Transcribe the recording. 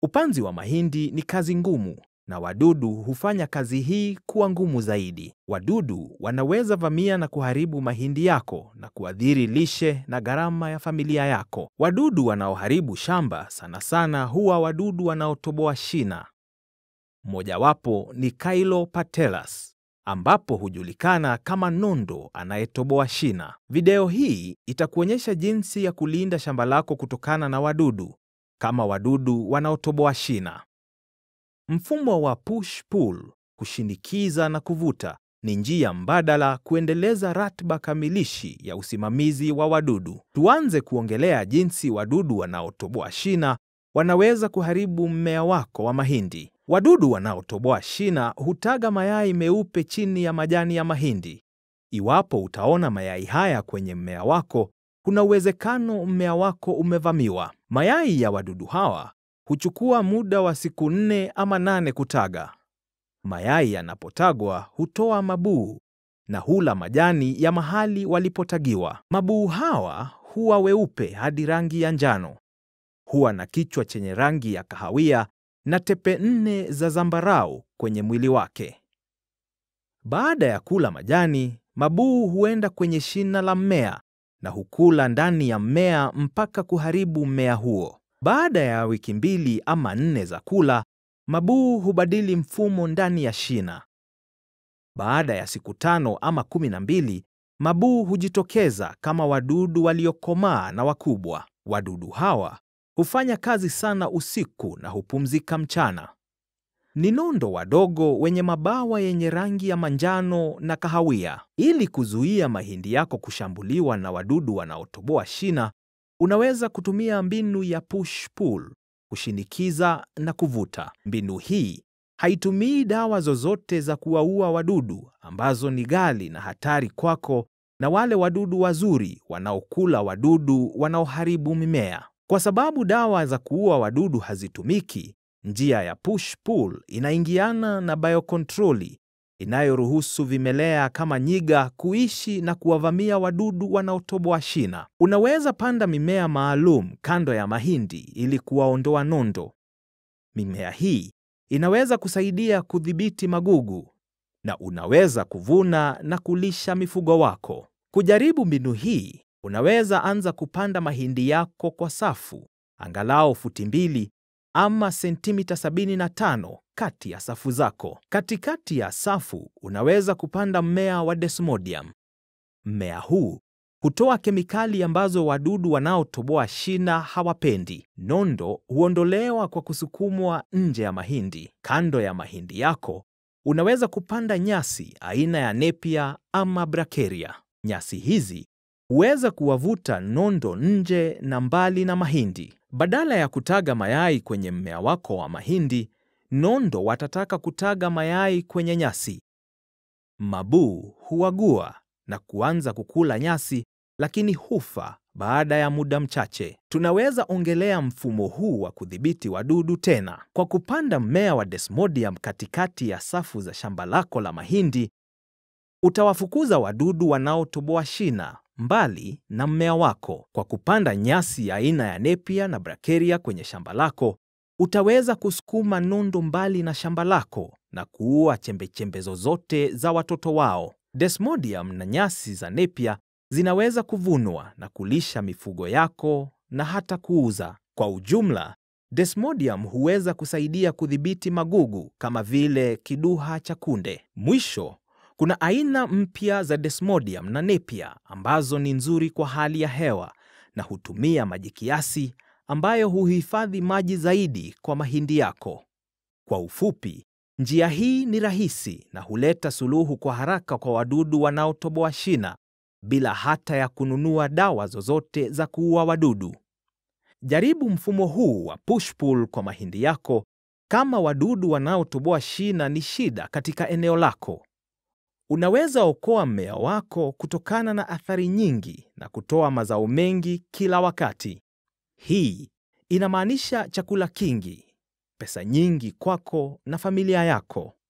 Upanzi wa mahindi ni kazi ngumu na wadudu hufanya kazi hii kuwa ngumu zaidi. Wadudu wanaweza vamia na kuharibu mahindi yako na kuathiri lishe na gharama ya familia yako. Wadudu wanaoharibu shamba sana sana huwa wadudu wanaotoboa shina. Mojawapo ni Caeolopatelus ambapo hujulikana kama nondo anayetoboa shina. Video hii itakuonyesha jinsi ya kulinda shamba lako kutokana na wadudu kama wadudu wanaotoboa shina. Mfumo wa push pull, kushinikiza na kuvuta, ni njia mbadala kuendeleza ratiba kamilishi ya usimamizi wa wadudu. Tuanze kuongelea jinsi wadudu wanaotoboa shina wanaweza kuharibu mmea wako wa mahindi. Wadudu wanaotoboa shina hutaga mayai meupe chini ya majani ya mahindi. Iwapo utaona mayai haya kwenye mmea wako, kuna uwezekano mmea wako umevamiwa. Mayai ya wadudu hawa huchukua muda wa siku nne ama nane kutaga. Mayai yanapotagwa hutoa mabuu na hula majani ya mahali walipotagiwa. Mabuu hawa huwa weupe hadi rangi ya njano. Huwa na kichwa chenye rangi ya kahawia na tepe nne za zambarau kwenye mwili wake. Baada ya kula majani, mabuu huenda kwenye shina la mmea na hukula ndani ya mmea mpaka kuharibu mmea huo. Baada ya wiki mbili ama nne za kula, mabuu hubadili mfumo ndani ya shina. Baada ya siku tano ama kumi na mbili, mabuu hujitokeza kama wadudu waliokomaa na wakubwa. Wadudu hawa hufanya kazi sana usiku na hupumzika mchana. Ni nondo wadogo wenye mabawa yenye rangi ya manjano na kahawia. Ili kuzuia mahindi yako kushambuliwa na wadudu wanaotoboa shina, unaweza kutumia mbinu ya push pull, kushinikiza na kuvuta. Mbinu hii haitumii dawa zozote za kuwaua wadudu ambazo ni ghali na hatari kwako na wale wadudu wazuri wanaokula wadudu wanaoharibu mimea. Kwa sababu dawa za kuua wadudu hazitumiki, njia ya push pull inaingiana na biokontroli inayoruhusu vimelea kama nyiga kuishi na kuwavamia wadudu wanaotoboa shina. Unaweza panda mimea maalum kando ya mahindi ili kuwaondoa nondo. Mimea hii inaweza kusaidia kudhibiti magugu na unaweza kuvuna na kulisha mifugo wako. Kujaribu mbinu hii, unaweza anza kupanda mahindi yako kwa safu angalau futi mbili ama sentimita 75 kati ya safu zako. Katikati ya safu unaweza kupanda mmea wa Desmodium. Mmea huu hutoa kemikali ambazo wadudu wanaotoboa shina hawapendi. Nondo huondolewa kwa kusukumwa nje ya mahindi. Kando ya mahindi yako unaweza kupanda nyasi aina ya Napier ama Bracharia. Nyasi hizi huweza kuwavuta nondo nje na mbali na mahindi. Badala ya kutaga mayai kwenye mmea wako wa mahindi, nondo watataka kutaga mayai kwenye nyasi. Mabuu huagua na kuanza kukula nyasi, lakini hufa baada ya muda mchache. Tunaweza ongelea mfumo huu wa kudhibiti wadudu tena. Kwa kupanda mmea wa Desmodium katikati ya safu za shamba lako la mahindi, utawafukuza wadudu wanaotoboa shina mbali na mmea wako. Kwa kupanda nyasi aina ya Napier na Bracharia kwenye shamba lako, utaweza kusukuma nondo mbali na shamba lako na kuua chembechembe zozote za watoto wao. Desmodium na nyasi za Napier zinaweza kuvunwa na kulisha mifugo yako na hata kuuza. Kwa ujumla, Desmodium huweza kusaidia kudhibiti magugu kama vile kiduha cha kunde. Mwisho, kuna aina mpya za Desmodium na Napier ambazo ni nzuri kwa hali ya hewa na hutumia maji kiasi ambayo huhifadhi maji zaidi kwa mahindi yako. Kwa ufupi, njia hii ni rahisi na huleta suluhu kwa haraka kwa wadudu wanaotoboa shina bila hata ya kununua dawa zozote za kuua wadudu. Jaribu mfumo huu wa push pull kwa mahindi yako kama wadudu wanaotoboa shina ni shida katika eneo lako. Unaweza okoa mmea wako kutokana na athari nyingi na kutoa mazao mengi kila wakati. Hii inamaanisha chakula kingi, pesa nyingi kwako na familia yako.